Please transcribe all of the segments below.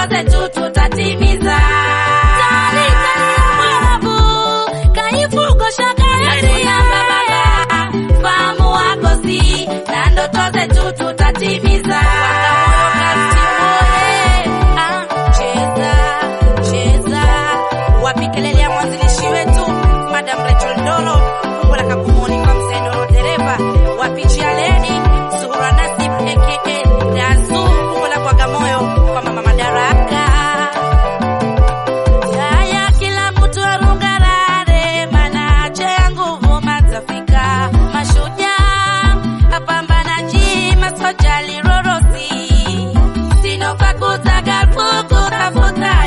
zetu tutatimiza. Tali tali Mwarabu, kaifugo shakari ya baba, fahamu wako si na ndoto zetu tutatimiza. Ah, cheza cheza, wapi kelele ya mwanzilishi wetu Madam Rachel Ndolo, umbo la Kabumoni kwa mzee Ndolo dereva, wapi Chialeni Zuhura Nasib aka Dazu, umbo la Bagamoyo kwa mama Madaraka. Haya, kila mtu arungarare, manache ya nguvu matafika. Mashujaa apambanaji, masoja lirorosi, sinofa kutaka fuku tafuta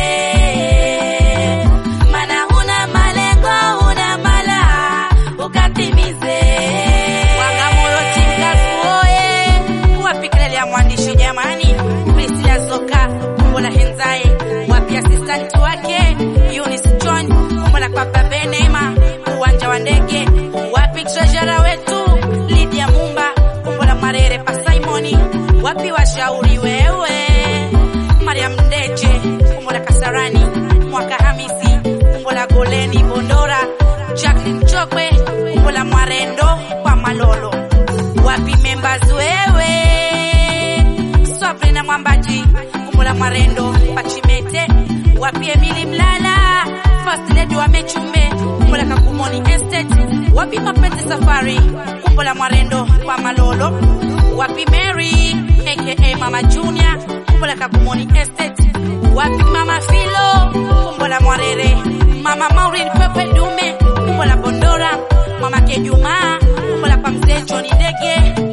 eh. Mana huna malengo, huna mala, ukatimize. Bagamoyo Tingafu oye, wapi kelele ya mwandishi jamani, Priscilla Zoka, umbo la Henzae, wapi assistant wake Eunice John, umbo la Papa Benema, uwanja wa ndege, wapi treasurer wetu Lydia Mumba, umbo la Marere pa Simoni, wapi washauri wewe Mariam Ndeje, umbo la Kasarani, Mwaka Hamisi, umbo la Goleni Bondora, Jacqueline Chokwe, umbo la Mwarendo kwa Malolo, wapi members wewe Swapre na Mwambaji, umbo la Mwarendo Pachimete, wapi Emily Mlala, First Lady wa Mechume, umbo la Kakumoni Estate, wapi Mapete Safari, umbo la Mwarendo kwa Malolo, wapi Mary aka Mama Junior, umbo la Kakumoni Estate, wapi Mama Filo, umbo la Mwarere, Mama Maureen Pepe Dume, umbo la Bondora, Mama Kejuma, umbo la kwa mzee John Ndege,